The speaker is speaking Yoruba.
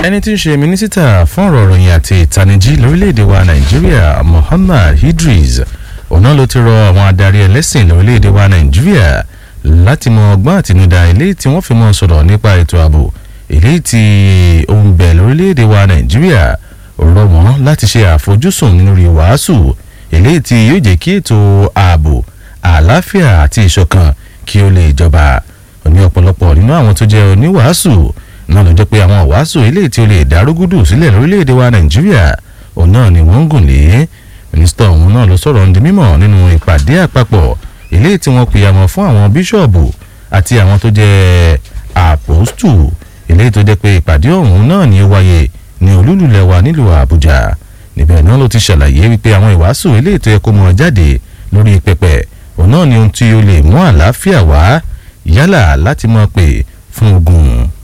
ẹni tí ń ṣe mínísítà fún ọ̀rọ̀ ìròyìn àti ìtanijí lórílẹ̀‐èdè wa nàìjíríà Muhammad Idris ọ̀nà ló ti rọ àwọn adarí ẹlẹ́sìn lórílẹ̀‐èdè wa nàìjíríà láti mọ ọgbọ́n àtinúdá eléyìí tí wọ́n fi mọ́ sọ̀rọ̀ nípa ètò ààbò eléyìí tí ó ń bẹ lórílẹ̀‐èdè wa nàìjíríà rọ̀ wọ́n láti ṣe àfojúsùn nínú rí wàásù eléyìí tí yóò jẹ́ kí ètò ààbò àlàáfíà àti ìṣọ̀kan kí ó lè jọba ní ọ̀pọ̀lọpọ̀ nínú àwọn tó jẹ́ oníwàásù náà ló jẹ́ pé àwọn wàásù eléyìí tí ó lè dárúgúdù sílẹ̀ lórílẹ̀‐èdè wa nàìjíríà òun náà ni wọ́n ń gùn lé mínísítà ọ̀hún náà ló sọ̀rọ̀ ndí mímọ̀ nínú ìpàdé àpapọ̀ eléyìí tí wọ́n pèyàmọ̀ fún àwọn bíṣọ̀bù àti àwọn tó jẹ́ àpòstù eléyìí tó jẹ́ pé ìpàdé ọ̀hún náà ni ó wáyé ní olúlulẹ̀ wa nílùú àbújá níbẹ̀ náà ló ti ṣàlàyé wípé àwọn ìwàásù eléyìí tó yẹ kó mọ̀ jáde lórí pẹpẹ òun náà ni ohun tí ó lè mú àlàáfíà wá yálà láti mọ̀ pé fún ogun